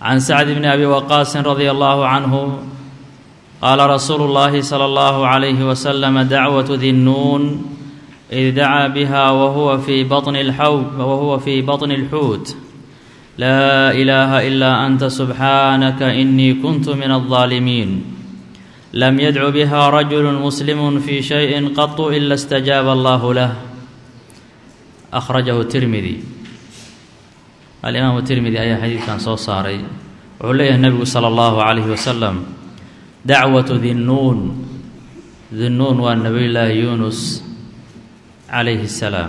can sacd bni abi waqaasin radia allahu canhu qaala rasuulu اllahi salى اllahu عalayhi waslama dacwatu dinnuun id dacaa biha wahuwa fii baطni اlxawd wahuwa fii baطni اlxuut laa ilaaha ilaa anta subxaanaka inii kuntu min الظaalimiin lam yadcu biha rajulu muslimu fii shayin qatu ila اstajaaba allahu lah akhrajahu tirmidi alimaamu tirmidi ayaa xadiidkan soo saaray wuxuu leeyahay nebigu sala allahu calayhi wasalam dacwatu dinnuun dinnuun waa nebiyullaahi yuunus calayhi salaam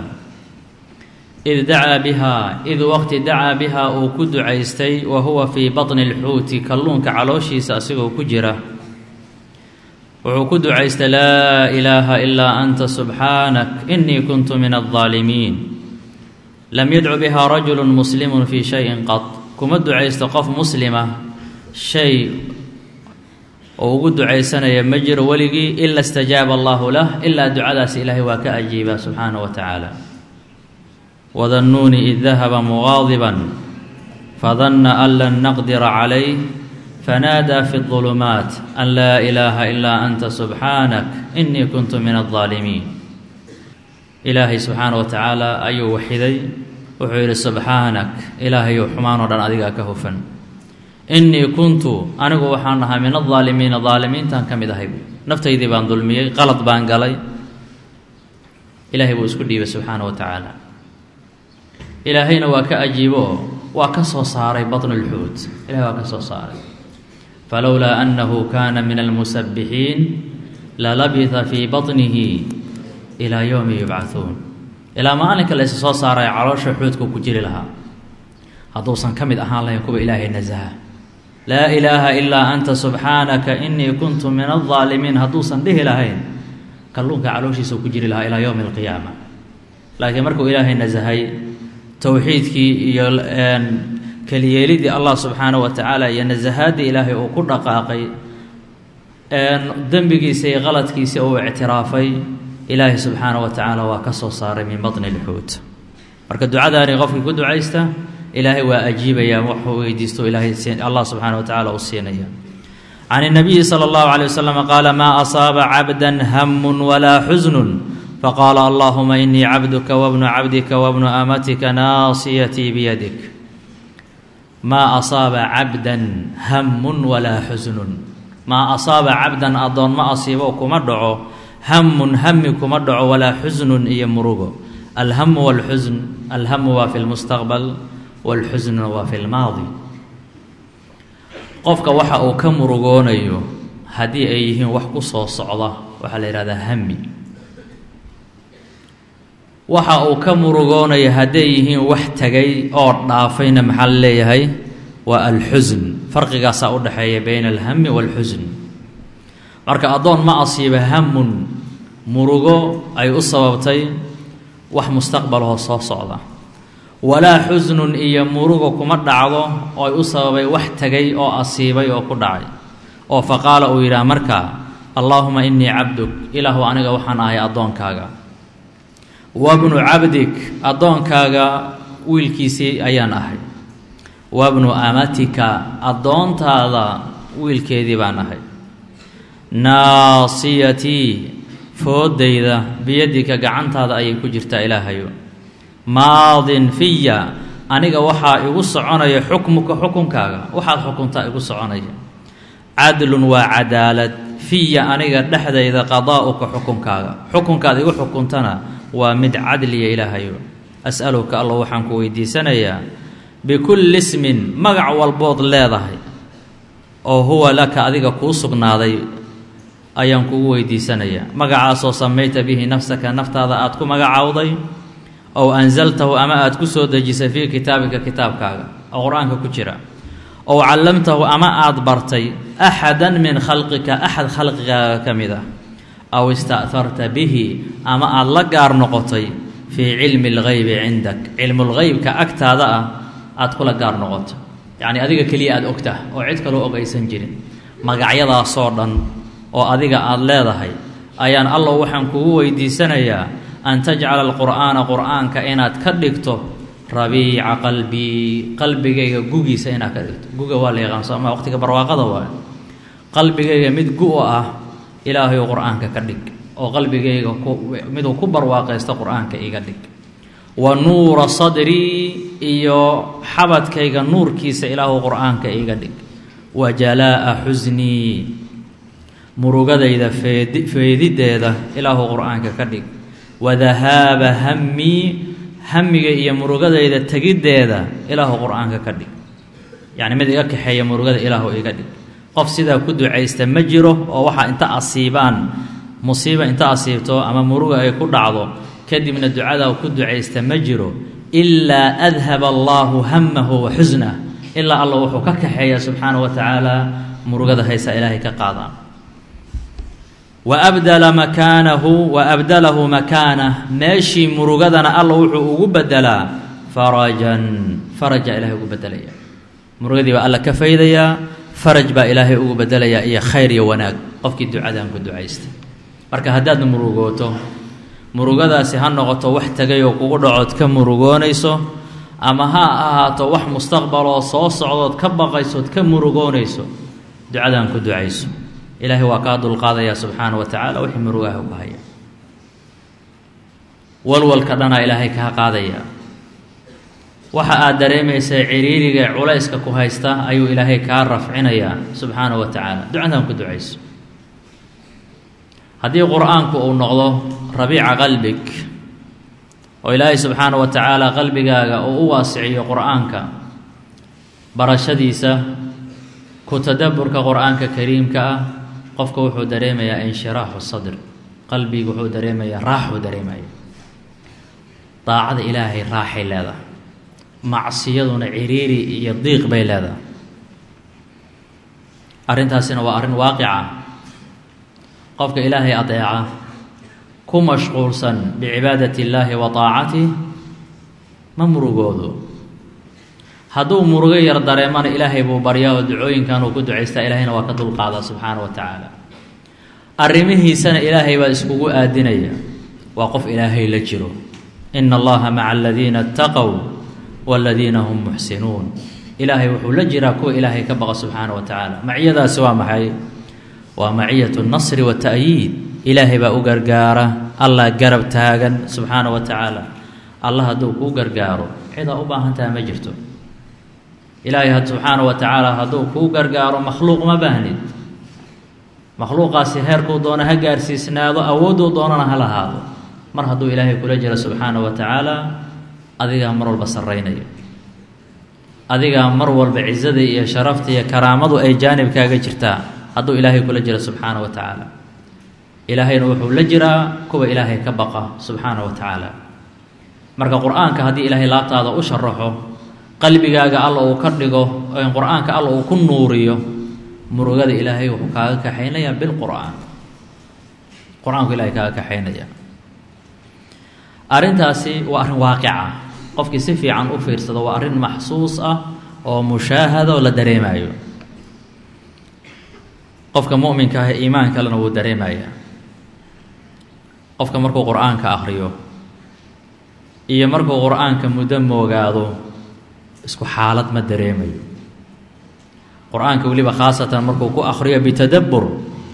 id dacaa bihaa id waqti dacaa bihaa uu ku ducaystay wa huwa fii baطni اlxuuti kalluunka calooshiisa asigoo ku jira wuxuu ku ducaystay laa ilaaha ilaa anta subxaanak inii kuntu min الظaalimiin lam yadcu bihaa rajulu muslimu fii shayin qad kuma ducaysto qof muslima shay oo ugu ducaysanaya ma jiro weligii ila اstajaaba allahu lah ilaa ducadaas ilaahay waa ka ajiibaa subxaanaه wa tacaala wadannuuni id dahaba mugaadiban fadanna an lan naqdira calayh fanaadaa fi الظulumaat an laa ilaaha ilaa anta subxaanak inii kuntu min الظaalimiin ilaahay subxaana wa tacaala ayuu waxiday wuxuu yidhi subxaanak ilaahayow xumaanoo dhan adigaa ka hufan innii kuntu anigu waxaan ahaa min adaalimiina daalimiintaan ka mid ahay naftaydii baan dulmiyey qalad baan galay ilaahay buu isku dhiibay subxaana wa tacaala ilaahayna waa ka ajiibo oo waa ka soo saaray baطnu اlxuut ilahay waa ka soo saaray falowlaa annahu kaana min almusabbixiin lalabita fii baطnihi ilaa yowmi yubcahuun ilaa maalinka laysa soo saaraya caloosha xuudka ku jiri lahaa hadduusan ka mid ahaan lahayn kuwa ilaahay nasaha laa ilaaha ilaa anta subxaanaka inii kuntu min aldaalimiin hadduusan dhihi lahayn kalluunka calooshiisa ku jiri lahaa ilaa yowmi alqiyaama laakiin markuu ilaahay nasahay towxiidkii iyo keliyeelidii allah subxaana wa tacaala iyo nasahaaddii ilaahay uu ku dhaqaaqay dembigiisa iyo qaladkiisa uu ictiraafay ilaahay subxaana wa tacaala waa ka soo saaray min baطni اlxuut marka ducadaani qofkii ku ducaysta ilaahay waa ajiibaya waxuu weydiisto ilaahay allah subxaana wa tacala uu siinaya can الnabiyi slى اllahu عalيه waslm qaala maa asaaba cabda hamu walaa xusnu faqaala allahuma inii cabduka wabnu cabdika wabnu amatika naasiyatii biyadik maa asaaba cabda hamu walaa xusnu maa asaaba cabdan adoon ma asiibo kuma dhaco hamun hami kuma dhaco walaa xusnun iyo murugo alhamu walxusn alhamu waa fi lmustaqbal walxusnuna waa fi lmaadi qofka waxa uu ka murugoonayo haddii ay yihiin wax ku soo socda waxaa la yidhahdaa hami waxa uu ka murugoonayo hadday yihiin wax tegay oo dhaafayna maxaa la leeyahay waa alxusn farqigaasaa u dhexeeya bayna alhami waalxusn marka addoon ma asiiba hamun murugo ay u sababtay wax mustaqbaloo soo socda walaa xusnun iyo murugo kuma dhacdo oo ay u sababay wax tegay oo asiibay oo ku dhacay oo fa qaala uu yidhaah markaa allaahuma innii cabduk ilaahu aniga waxaan ahay addoonkaaga wabnu cabdik addoonkaaga wiilkiisii ayaan ahay wabnu amatika addoontaada wiilkeedii baan ahay naasiyatii foodayda biyadika gacantaada ayay ku jirtaa ilaahayo maadin fiya aniga waxaa igu soconaya xukmuka xukunkaaga waxaad xukuntaa igu soconaya cadlun waa cadaalad fiya aniga dhexdayda qadaa'uka xukunkaaga xukunkaad igu xukuntana waa mid cadliya ilaahayo as'aluka allah waxaan ku weydiisanayaa bikulli ismin magac walbood leedahay oo huwa laka adiga kuu sugnaaday ayaan kugu weydiisanayaa magacaasoo samayta bihi nafsaka naftaada aad ku magacowday ow ansaltahu ama aad ku soo dejisay fii kitaabika kitaabkaaga oo qur-aanka ku jira ow callamtahu ama aad bartay axadan min khalqika axad khalqigaaga ka mid ah aw ista'harta bihi ama aada la gaar noqotay fii cilmi اlgeybi cindak cilmulgeybka agtaada ah aad kula gaar noqoto yacnii adiga keliya aada ogtah oo cid kaloo og aysan jirin magacyadaasoo dhan oo adiga aada leedahay ayaan allow waxaan kugu weydiisanayaa an tajcala alqur'aana qur'aanka inaad ka dhigto rabiica qalbii qalbigayga gugiisa inaad ka dhigto guga waa la yaqaan sooma waqtiga barwaaqada waay qalbigayga mid gu ah ilaahayu qur-aanka ka dhig oo qalbigayga ku miduu ku barwaaqaysto qur-aanka iga dhig wa nuura sadrii iyo xabadkayga nuurkiisa ilaahu qur-aanka iga dhig wa jalaa'a xusnii murugadayda feedi feedideeda ilaahu qur-aanka ka dhig wa dahaaba hammii hamiga iyo murugadayda tegiddeeda ilaahu qur-aanka ka dhig yacni mid iga kaxeeya murugada ilaahu iga dhig qof sidaa ku ducaysta ma jiro oo waxaa inta asiibaan musiiba inta asiibto ama muruga ay ku dhacdo kadibna ducadaa ku ducaysta ma jiro ilaa adhaba allaahu hamahu wa xusnah ilaa alla wuxuu ka kaxeeya subxaana wa tacaala murugada haysa ilaahay ka qaadaan wa abdala makaanahu wa abdalahu makaanah meeshii murugadana alla wuxuu ugu bedelaa farajan faraja ilaahay ugu bedelaya murugadii baa alla ka faydayaa faraj baa ilaahay ugu bedelayaa iyo khayr iyo wanaag qofkii ducadan ku ducaystay marka haddaad murugooto murugadaasi ha noqoto wax tegay oo kugu dhacood ka murugoonayso ama ha ahaato wax mustaqbaloo soo socdood ka baqaysood ka murugoonayso ducadan ku ducayso ilaahay waa kaa dulqaadayaa subxaana wa tacaala wixii murugaha ku haya walwalka dhanaa ilaahay kaa qaadaya waxa aad dareemaysa ciriiriga culayska ku haysta ayuu ilaahay kaa rafcinayaa subxaana wa tacaala ducadan ku ducayso haddii qur-aanku uu noqdo rabiica qalbig oo ilaahay subxaana wa tacaala qalbigaaga uu u waasiciyo qur-aanka barashadiisa ku tadaburka qur-aanka kariimka ah qofka wuxuu dareemayaa inshiraaxu sadr qalbigu wuxuu dareemayaa raaxuu dareemaya daacada ilaahay raaxay leedahay macsiyaduna ciriiri iyo diiq bay leedahay arrintaasina waa arrin waaqica qofka ilaahay adeeca ku mashquulsan bicibaadati illaahi wa taacatih ma murugoodo hadduu murugo yar dareemana ilaahay buu baryaa oo ducooyinkan uu ku ducaystaa ilaahayna waa ka dulqaadaa subxaana wa tacaala arrimihiisana ilaahay baa iskugu aadinaya waa qof ilaahay la jiro ina allaha maca aladiina ataqow waladiina hum muxsinuun ilaahay wuxuu la jiraa kuwa ilaahay ka baqa subxaana wa tacaala maciyadaasi waa maxay waa maciyatu nasri wa ta'yiid ilaahay baa u gargaara allah garab taagan subxaana wa tacaala allah hadduu kuu gargaaro cidaa u baahantaha ma jirto ilaahay subxaana wa tacaala hadduu kuu gargaaro makhluuq ma baahnid makhluuqaasi heerkuu doono ha gaarsiisnaado awoodduu doonana ha lahaado mar hadduu ilaahay kula jiro subxaana wa tacaala adigaa mar walba sarraynaya adigaa mar walba cizada iyo sharafta iyo karaamadu ay jaanibkaaga jirtaa hadduu ilaahay kula jiro subxaana wa tacaala ilaahayna wuxuu la jiraa kuwa ilaahay ka baqa subxaana wa tacaala marka qur-aanka haddii ilaahay laabtaada u sharaxo qalbigaaga alla uu ka dhigo qur-aanka alla uu ku nuuriyo murugada ilaahay wuxuu kaaga kaxaynayaa bilqur'aan qur-aanku ilahay kaaga kaxaynaya arrintaasi waa arrin waaqica qofkii si fiican u fiirsado waa arrin maxsuus ah oo mushaahada oo la dareemayo qofka mu'minka ah iimaan kalena wuu dareemayaa qofka markuu qur-aanka akhriyo iyo markuu qur-aanka muddo moogaado isku xaalad ma dareemayo qur-aanka weliba khaasatan markuu ku akhriyo bitadabbur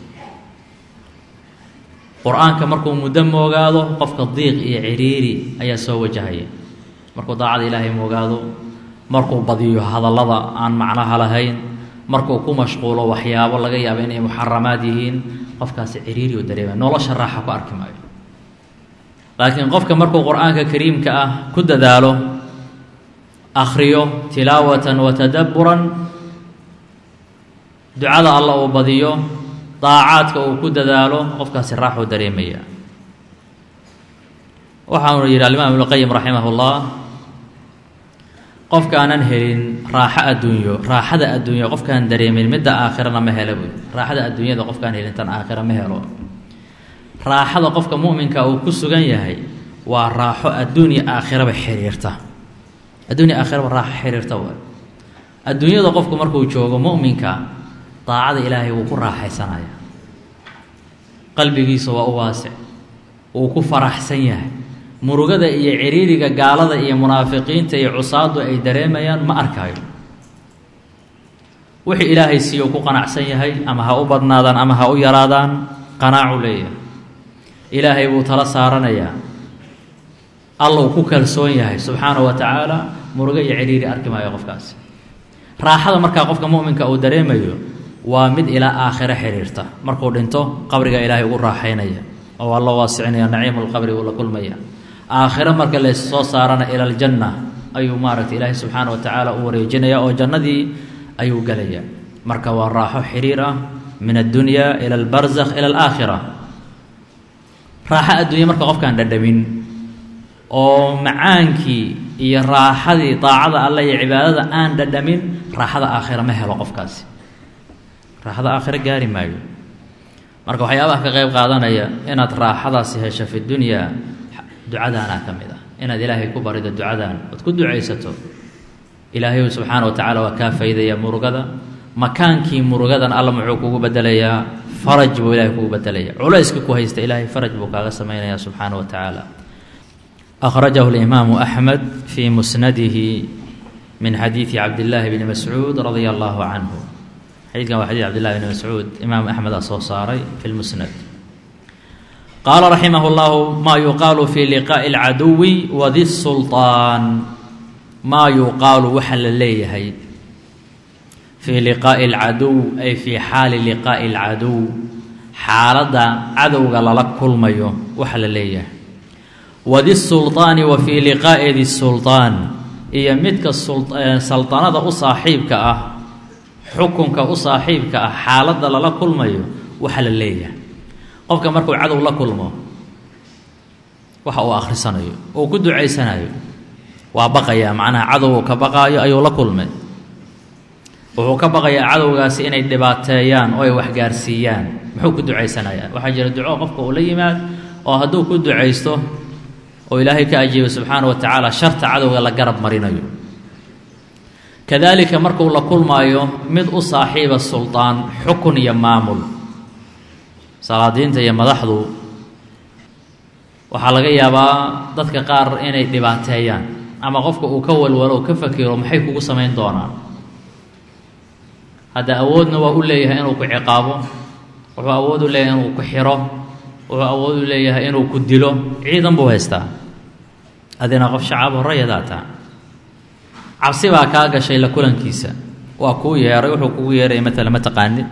qur-aanka markuu muddo moogaado qofka diiq iyo ciriiri ayaa soo wajahaya markuu daacada ilaahay moogaado markuu badiyo hadallada aan macnaha lahayn markuu ku mashquulo waxyaabo laga yaabo inay muxaramaad yihiin qofkaasi ciriiri u dareemaya nolosha raaxa ku arki maayo laakiin qofka markuu qur-aanka kariimka ah ku dadaalo akhriyo tilaawatan wa tadabburan ducada alla uu badiyo daacaadka uu ku dadaalo qofkaasi raaxuu dareemaya waxaanu yidhi alimaam ibnuqayim raximah ullah qofkaanan helin raaxo adduunyo raaxada adduunya qofkaan dareemin midda aakhirana ma helo buy raaxada adduunyada qofkaan helin tan aakhira ma helo raaxada qofka mu'minka uu ku sugan yahay waa raaxo adduunya aakhiraba xiriirta adduunya aakhiraba raaxo xiriirta waay adduunyada qofku markuu joogo mu'minka daacada ilaahay wuu ku raaxaysanaya qalbigiisa waa u waasic wuu ku faraxsan yahay murugada iyo ciriiriga gaalada iyo munaafiqiinta iyo cusaadu ay dareemayaan ma arkaayo wixii ilaahay siiyo ku qanacsan yahay ama ha u badnaadaan ama ha u yaraadaan qanaacu leeyahay ilaahay buu tala saaranayaa allou ku kalsoon yahay subxaanahu wa tacaala murugo iyo ciriiri arki maayo qofkaasi raaxada markaa qofka mu'minka uu dareemayo waa mid ilaa aakhiro xiriirta markuu dhinto qabriga ilaahay ugu raaxaynaya oo waa loo waasicinaya naciimulqabri buu la kulmaya aakhiro marka lays soo saarana ila aljanna ayuu maaragtay ilaahay subxaana wa tacaala u wareejinaya oo jannadii ayuu gelaya marka waa raaxo xiriir ah min addunya ila albarzakh ila alaakhira raaxo adduunya marka qofkaan dhadhamin oo macaankii iyo raaxadii daacada alle iyo cibaadada aan dhadhamin raaxada aakhira ma helo qofkaasi raaxada aakhiro gaari maayo marka waxyaabaha ka qayb qaadanaya inaad raaxadaasi hesho fi dunyaa ducadaanaa ka mid ah inaad ilaahay ku barido ducadan ood ku ducaysato ilaahay subxaana wa tacaala waa kaa faydaya murugada makaankii murugadan alla muxuu kugu bedelayaa faraj buu ilahay kugu bedelaya culayska ku haysta ilaahay faraj buu kaaga samaynaya subxaana wa tacaala أخرجه الإمام أحمد في مسنده من حديث عبد الله بن مسعود رضي الله عنه حديث كان حديث عبد الله بن مسعود إمام أحمد الصوصاري في المسند قال رحمه الله ما يقال في لقاء العدو وذي السلطان ما يقال وحل ليهي في لقاء العدو أي في حال لقاء العدو حالة عدو قال لك كل ميو وحل ليهي wadi sulطaani wa fii liqaa'i di sulطaan iyo midka salطanada u saaxiibka ah xukunka u saaxiibka ah xaaladda lala kulmayo waxa la leeyahay qofka markuu cadow la kulmo waxa uu akhrisanayo uu ku ducaysanayo waa baqayaa macnaha cadow uu ka baqaayo ayuu la kulmay wuxuu ka baqayaa cadowgaasi inay dhibaateeyaan oo ay waxgaarsiiyaan muxuu ku ducaysanayaa waxaa jira duco qofka uu la yimaad oo hadduu ku ducaysto oo ilaahay ka ajiibay subxaana wa tacaala sharta cadowga la garab marinayo kadaalika markuu la kulmaayo mid u saaxiiba sulطaan xukun iyo maamul salaadiinta iyo madaxdu waxaa laga yaabaa dadka qaar inay dhibaateeyaan ama qofka uu ka walwalo o ka fakiro maxay kugu samayn doonaan hadda awoodna waa u leeyahay inuu ku ciqaabo wuxuu awood u leeyahay inuu ku xiro wuxuu awood u leeyahay inuu ku dilo ciidan buu haystaa adina qof shacaab horrayadaa taa cabsi baa kaa gashay la kulankiisa waa kuu yeeray wuxuu kugu yeeraya matala ma taqaanid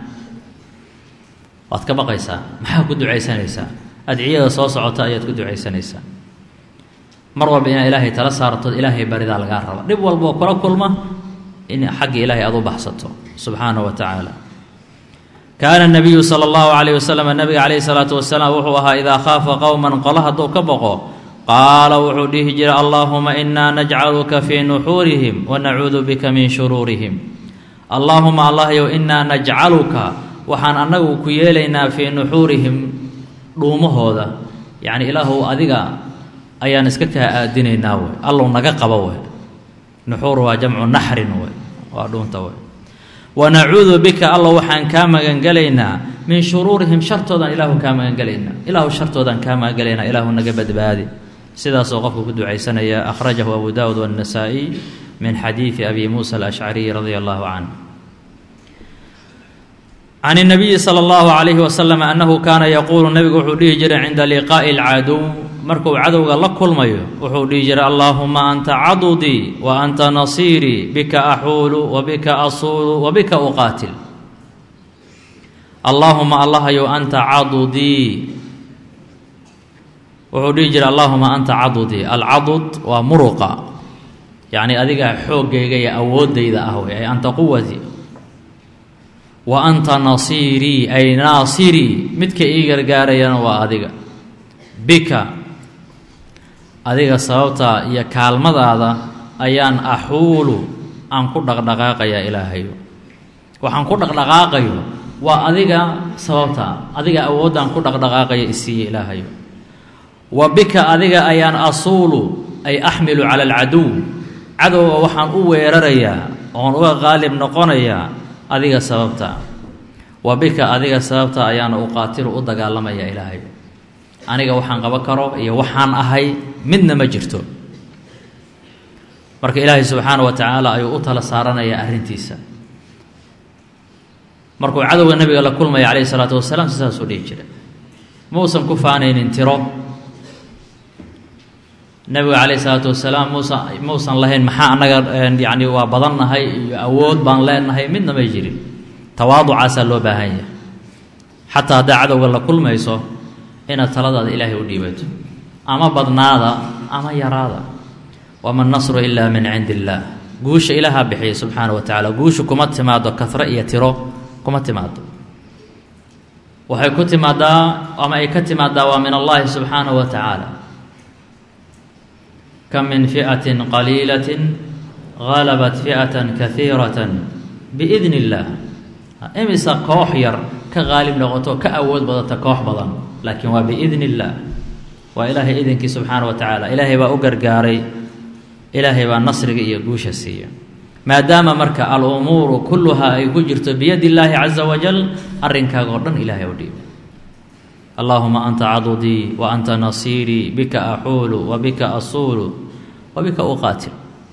waad ka baqaysaa maxaa ku ducaysanaysaa adciyada soo socota ayaad ku ducaysanaysaa mar walba inaad ilaahay tala saartood ilaahay baridaa lagaa raba dhib walboo kula kulma in xagga ilaahay aad u baxsato subxaanahu wa tacaala kaana nabiyu sala allahu calayh wasalam nabiga calayhi salaatu wasalaam wuxuu ahaa idaa khaafa qowman qolo hadduu ka boqo qaala wuxuu dhihi jiray allaahuma inaa najcaluka fii nuxuurihim wa nacuudu bika min shuruurihim allaahuma allahyow inaa najcaluka waxaan annagu ku yeelaynaa fii nuxuurihim dhuumahooda yacni ilaahu adiga ayaan iska kaa aadinaynaa wey allow naga qabo wey nuxuur waa jamcu naxrin wey waa dhuunta wey wanacuudu bika allow waxaan kaa magangelaynaa min shuruurihim shartoodaan ilaahu kaa magangelaynaa ilaahu shartoodaan kaa magangelaynaa ilaahu naga badbaadi sidaasoo qofku ku ducaysanaya akhrajahu abu daawud waannasaa'iy min xadiidi abi muusa alashcariy radia allahu canh can الnabiyi salى اllahu عalayhi wasalam annahu kaana yaquulu nebigu wuxuu dhihi jiray cinda liqaa'i اlcadow markuu cadowga la kulmayo wuxuu dhihi jiray allaahuma anta cadudii wa anta nasiirii bika axuulu wa bika asuulu wa bika uqaatil allaahuma allahayow anta cadudii wuxuu dhihi jiray allaahuma anta cadudii alcadud waa muruqa yacni adiga xooggayga iyo awooddayda ah wey ay anta quwatii wa anta nasiirii ay naasirii midka ii gargaarayana waa adiga bika adiga sababtaa iyo kaalmadaada ayaan axuulu aan ku dhaqdhaqaaqayaa ilaahayo waxaan ku dhaqdhaqaaqayo waa adiga sababtaa adiga awooddaan ku dhaqdhaqaaqaya isiiye ilaahayo wa bika adiga ayaan asuulu ay axmilu cala alcaduw cadowga waxaan u weerarayaa oon uga qaalib noqonayaa adiga sababta wa bika adiga sababta ayaana uqaatilu u dagaalamaya ilaahay aniga waxaan qaban karo iyo waxaan ahay midna ma jirto marka ilaahay subxaana wa tacaala ayuu u tala saaranayaa arrintiisa markuu cadowga nabiga la kulmaya calayhi salaatu wasalaam sidaasuu dhihi jira muusan ku faanaynin tiro nebiga calayhi salaatu wasalaam muusan muusan lahayn maxaa annaga yacni waa badannahay iyo awood baan leenahay midna may jirin tawaaducaasaa loo baahan yahay xataa haddaa cadowga la kulmayso inaad taladaada ilaahay u dhiibato ama badnaada ama yaraada wama nasru ilaa min cindi illaah guusha ilaahaa bixiyay subxaana wa tacaala guushu kuma timaado kahre iyo tiro kuma timaado waxay ku timaadaa ama ay ka timaadaa waa min allahi subxaanahu wa tacaala kam min fi'atin qaliilatin galabat fi'atan kahiiratan biidni illaah imisa koox yar ka qaalib noqoto ka awood badata koox badan laakiin waa biidni illaah waa ilaahay idinkii subxaana wa tacaala ilaahay baa u gargaaray ilaahay baa nasriga iyo guusha siiya maadaama marka al-umuuru kulluhaa ay ku jirto biyadi illaahi caza wajal arrinkaaga oo dhan ilaahay u dhiiba allaahuma anta cadudii wa anta nasiirii bika axuulu wa bika asuulu wa bika uqaatil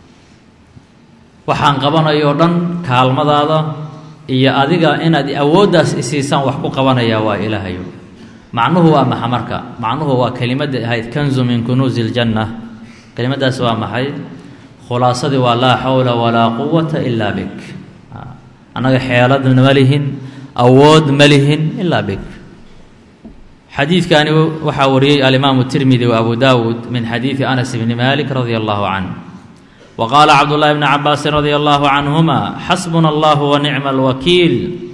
waxaan qabanayo o dhan kaalmadaada iyo adiga inaad awooddaas isiisaan wax ku qabanayaa waa ilaahayo macnuhu waa maxa marka macnuhu waa kelimadda ahayd kanzu min kunuusi iljanna kelimadaas waa maxay khulaasadii waa laa xawla walaa quwata ilaa bik annaga xeeladna ma lihin awood ma lihin ilaa bik xadiidkani waxaa wariyey alimaamu tirmidi wa abu daawuud min xadiidi anas bni malik radia allahu canh wa qaala cabdullahi bni cabaasin radia allahu canhuma xasbuna allahu wa nicma alwakiil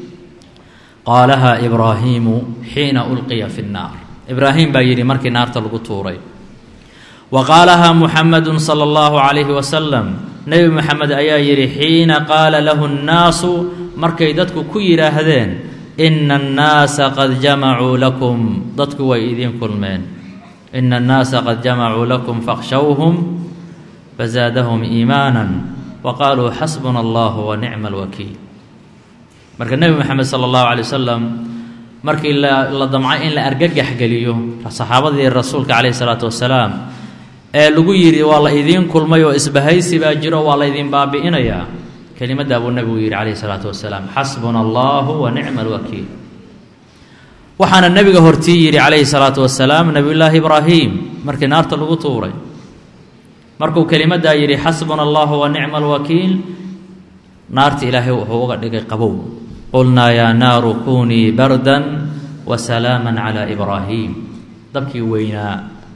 qaalaha ibraahiimu xiina ulqiya fi nnaar ibraahim baa yidhi markii naarta lagu tuuray wa qaalahaa muxamadu sala allahu calayhi wasalam nebi moxamed ayaa yidhi xiina qaala lahu nnaasu markay dadku ku yidhaahdeen ina annaasa qad jamacuu lakum dadku way idiin kulmeen ina annaasa qad jamacuu lakum fakhshawhum fazaadahum iimaanan wa qaaluu xasbuna allahu wa nicma alwakiil marka nebi moxamed sala allahu calay wasalam markii la damcay in la argagax geliyo saxaabadii rasuulka calayhi salaatu wasalaam ee lagu yidhi waa la idiin kulmay oo isbahaysi baa jiro waa la ydin baabi'inayaa kelimaddaa buu nebigu yidhi calayhi salaatu wasalaam xasbuna allahu wa nicma alwakiil waxaana nebiga hortii yidhi calayhi salaatu wasalaam nebiyullaahi ibraahim markii naarta lagu tuuray markuu kelimaddaa yidhi xasbuna allahu wa nicma alwakiil naarta ilaahay wuxuu uga dhigay qabow qulnaa yaa naaru kunii bardan wa salaaman calaa ibraahim dabkii weynaa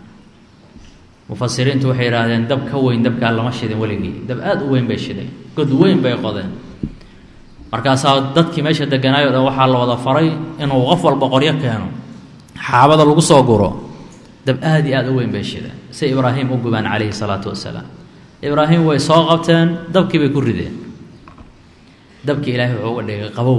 mufasiriintu waxay yidhaahdeen dab ka weyn dabkaa lama shidin weligii dab aada u weyn bay shideen god weyn bay qodeen markaasaa dadkii meesha deganaayo o dhan waxaa la wada faray inuu qof walba qoryo keeno xaabada lagu soo guro dab aada iyo aada u weyn bay shideen si ibraahim u gubaan calayhi salaatu wasalaam ibraahim way soo qabteen dabkii bay ku rideen dabkii ilaahay wuxuu uga dhigay qabow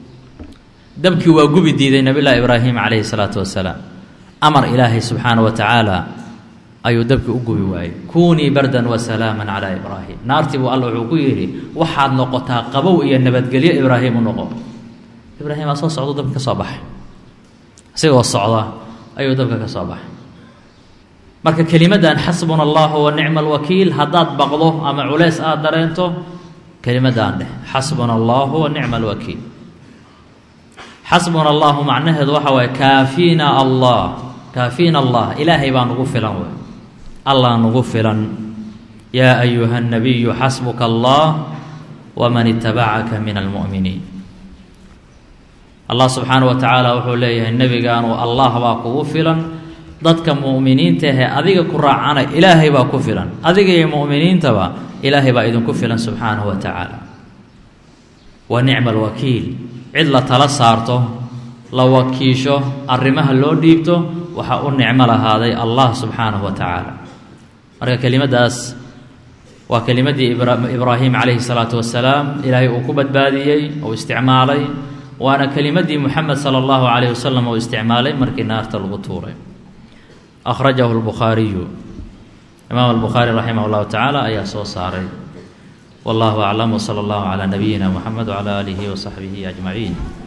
dabkii waa gubi diiday nabiyullaahi ibraahim calayhi salaatu wasalaam amar ilaahay subxaana wa tacaala ayuu dabkii u gubi waayey kunii bardan wa salaaman calaa ibraahim naartii buu alla wuxuu ku yidhi waxaad noqotaa qabow iyo nabadgelyo ibraahim u noqo ibraahim aa soo socdo dabka ka soo baxay isigoo socda ayuu dabka ka soo baxay marka kelimaddan xasbuna allahu wa nicma alwakiil haddaad baqdo ama culeys aada dareento kelimadaan dheh xasbuna allahu wa nicma alwakiil xasbuna allahu macnaheedu waxa waaye kaafiina allah kaafiina allah ilaahay baa nugu filan wey allah nugu filan yaa ayuha nabiyu xasbuka allah waman itabacaka min almu'miniin allah subxaana wa tacaala wuxuu leeyahay nebigaanu allah baa kugu filan dadka mu'miniinta ahee adiga ku raacana ilaahay baa ku filan adiga iyo mu'miniintaba ilaahay baa idinku filan subxaanahu wa tacaala wa nicma alwakiil cid la tala saarto la wakiisho arrimaha loo dhiibto waxaa u nicmo lahaaday allah subxaanahu wa tacaala marka kelimaddaas waa kelimaddii ibraahim calayhi salaatu wasalaam ilaahay uu ku badbaadiyey uu isticmaalay waana kelimaddii muxamed sala allahu calayh wasalam uu isticmaalay markii naarta lagu tuuray akhrajahu lbukhaariyu imaam albukhaari raximah llahu tacaala ayaa soo saaray wallahu aclam wsala allahu calaa nabiyina muxamed wcala aalihi wasaxbihi ajmaciin